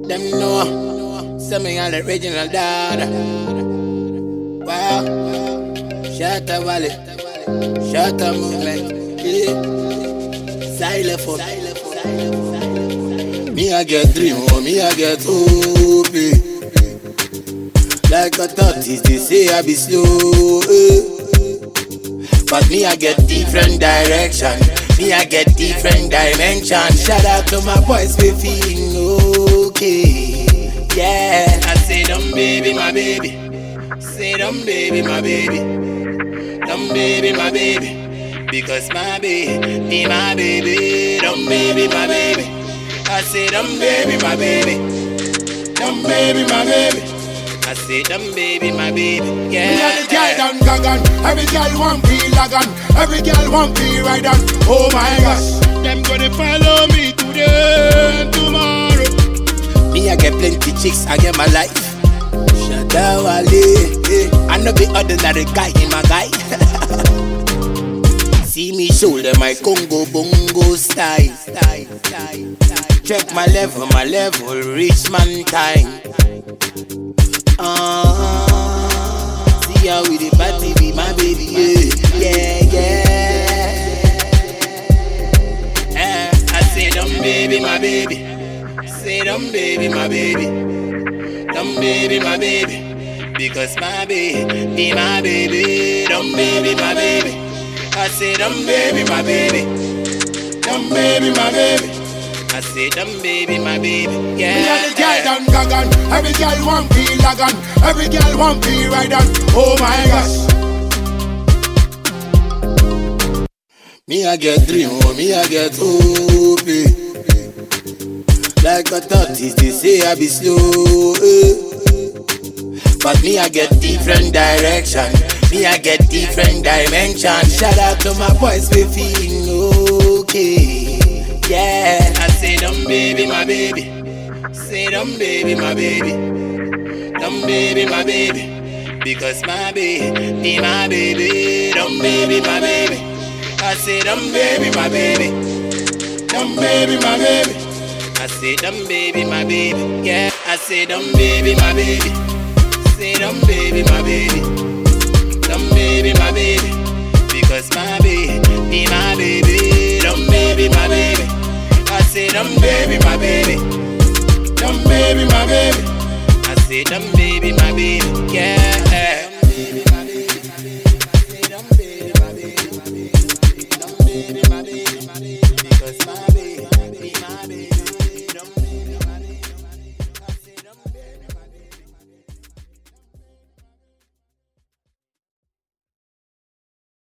Them know, say me an original dad. Wow, Shatta Valley, Shatta movement, yeah. Xylophone. Me I get dream, oh me I get hope. eh. Like a tortoise, they say I be slow. eh. But me I get different direction. Me I get different dimension. Shout out to my boys, we feeling okay. Yeah, I say them baby, my baby. Say them baby, my baby. Them baby, my baby. Because my baby, my baby. Them baby, my baby. I say them baby, my baby. Them baby, my baby. I say them baby, my baby. Yeah. Me and the girl done gagan. Every girl want be lagan. Every girl want be ride on. Oh my gosh. Them gonna follow me today and tomorrow. Me, I get plenty chicks, I get my life. Shadawale, eh. I know the ordinary guy in my guy. See me shoulder my Congo bongo style. style, style, style. Check my level, my level, reach man time. Uh, see how we the party be my baby, yeah, yeah, yeah. Eh, I say them baby, my baby. Say them baby, my baby. Them baby, my baby. Because my baby, my baby. Them baby, my baby. I say them baby, my baby. Them baby, my baby. I say them baby, my baby. Yeah. Me and the girl done gagan. Every girl want be lagan. Every girl want be ride on. Oh my gosh. Me I get dream, oh me I get hope. eh. Like a tortoise, they say I be slow. eh. But me I get different direction. Me I get different dimension. Shout out to my boys, we feeling okay. Yeah, I say them baby, my baby. Say them baby, my baby. Them baby, my baby. Because my baby, my baby. Them baby, my baby. I say them baby, my baby. Them baby, my baby. I say them baby, my baby. Yeah, I say them baby, my baby. Say them baby, my baby. Them baby, my baby. Because my baby, my baby. Them baby, my baby. I say them baby, my baby. Them baby, my baby. I say them baby, my baby. Yeah. Them baby,